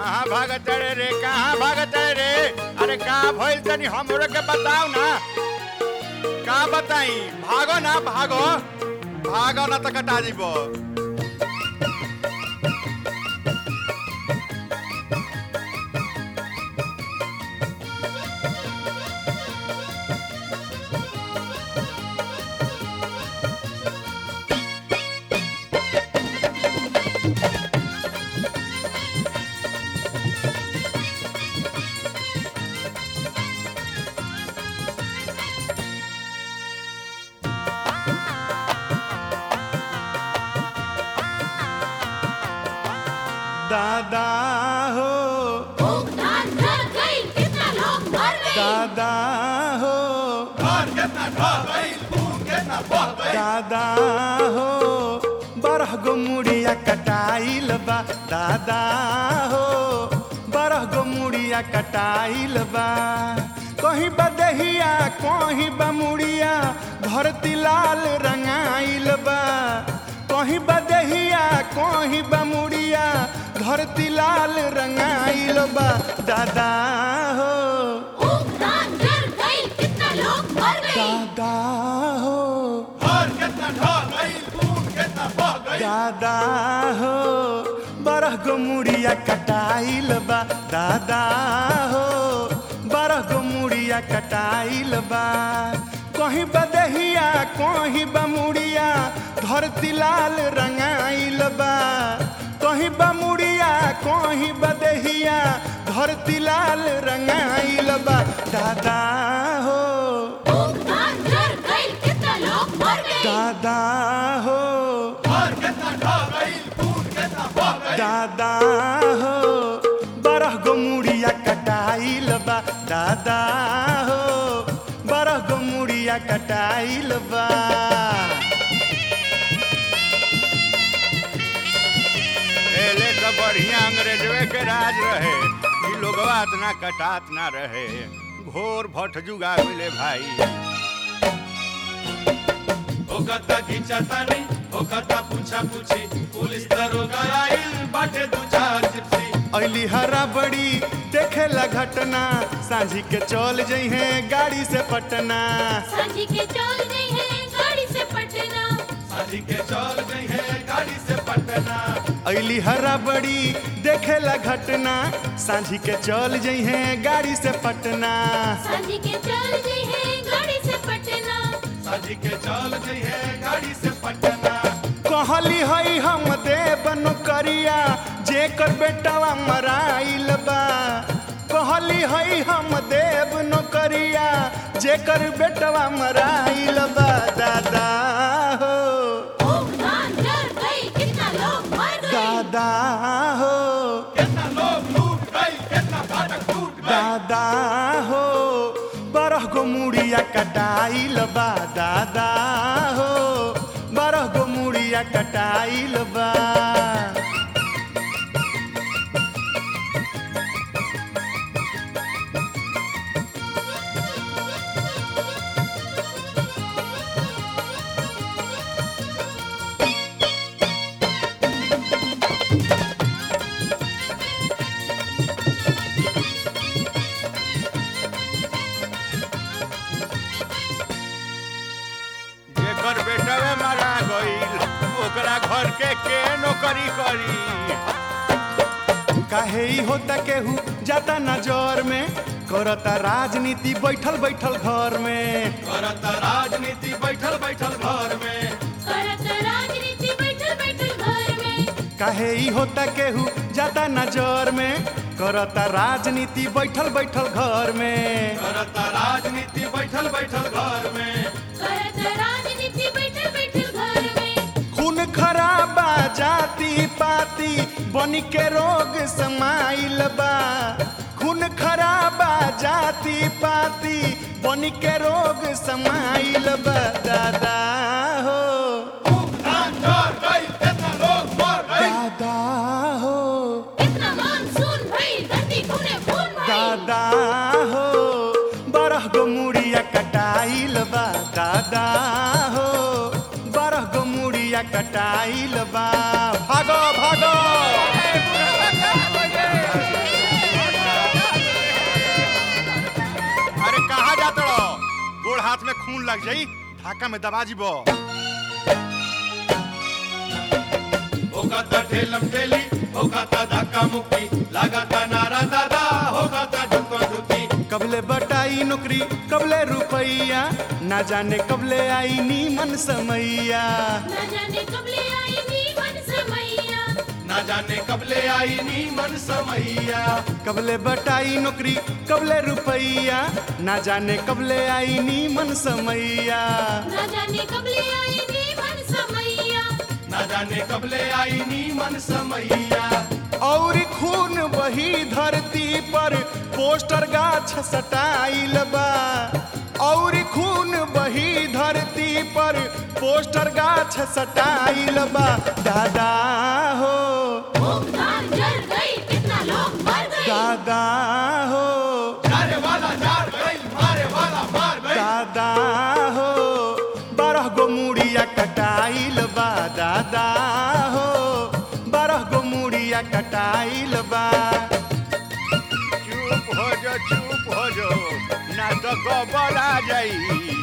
कहाँ भागत रे रे कहाँ भागत रे अरे का भइल तनी हमरो के बताओ ना का बताई भागो ना भागो भागो ना त कटा जीबो दादा हो भुगतान कर गई कितना लोग मर गए दादा हो दादा हो बरह गो मुड़िया कटाइल बा दादा हो बरह गो मुड़िया कटाइल बा कहीं बदहिया कहीं बमुड़िया धरती लाल रंगाइल बा कहीं बदहिया कहीं बमुड़िया धरती लाल रंगाइल बा दादा हो भुगतान कर गई कितना लोग मर गए दादा हो दादा हो बरह गो मुड़िया कटाइल बा दादा हो बरह गो मुड़िया कटाइल बा कहीं बदहिया कहीं बमुड़िया धरती लाल रंगाइल बा कहीं बमुड़िया कहीं बदहिया धरती लाल रंगाइल बा दादा हो भुगतान कर गई कितना लोग मर गए दादा हो दादा हो बरह गो मुड़िया कटाइल बा दादा हो बरह गो मुड़िया कटाइल बा पहले तो बढ़िया अंग्रेजवे के राज रहे ई लोगवा इतना कटात ना रहे घोर भट जुगा मिले भाई ओकता खिंचातानी ओकता पूछा पूछी पुलिस दरोगा आइल बाटे दू चार जिप्सी अली हरा बड़ी देखेला घटना सांझी के चल जइहे गाड़ी से पटना सांझी के चल गई है गाड़ी से पटना साजी के चल गई है गाड़ी से पटना अली हरा बड़ी देखेला घटना सांझी के चल जइहे गाड़ी से पटना सांझी के चल गई है गाड़ी से पटना साजी के चल गई है गाड़ी से पटना कहली हई हम देव नौकरिया जेकर बेटवा मराइल बा कहली हई हम देव नौकरिया जेकर बेटवा मराइल बा दादा हो भुगतान कर गई कितना लोग मर गए दादा हो कितना लोग लूट गई कितना फाटक टूट गई दादा हो बरह गो मुड़िया कटाइल बा दादा हो बरह गो मुड़िया कटाइल बा जेकर बेटवे मारा गईल ओकरा घर के के नौकरी करी काहे ई होता केहू जाता नजर में करता राजनीति बैठल बैठल घर में करता राजनीति बैठल बैठल घर में करत राजनीति बैठल बैठल घर में काहे ई होता केहू जाता नजर में करता राजनीति बैठल बैठल घर में करता राजनीति बैठल बैठल घर में करत राजनीति बैठल बैठल घर में खून खराबा जाति पाति बन के रोग समाइल बा खून खराबा जाति पाति बन के रोग समाइल बा दादा हो भुगतान कर गई कितना लोग मर गई दादा हो कितना मानसून भई धरती खूने खून भई दादा हो बरह गो मुड़िया कटाइल बा दादा हो बरह गो मुड़िया कटाइल बा भागो भागो हाथ में खून लग जाई धाका में दबा जीबो होकाता ठेलम ठेली होकाता धक्का मुक्की लगाता नारा दादा होकाता ढुको ढुकी कबले बटाई नौकरी कबले रुपैया ना जाने कबले आई नीमन समैया न जाने कब ले आई नी मन समैया ना जाने कब ले आई नी मन समैया कबले बटाई नौकरी कबले रुपैया ना जाने कबले आई नीमन समैया न जाने कब ले आई नी मन समैया ना जाने कब ले आई नी मन समैया और खून बही धरती पर पोस्टर गाछ सटाइल बा और खून बही धरती पर पोस्टर गाछ सटाइल बा दादा हो खूब धान जल गई कितना लोग मर गए दादा हो जाने वाला जार गई मारे वाला मार गई दादा हो बारह गो मुड़िया कटाइल बा दादा हो बारह गो मुड़िया कटाइल बा चुप हो जो चुप हो जो ना तो गबड़ा जाई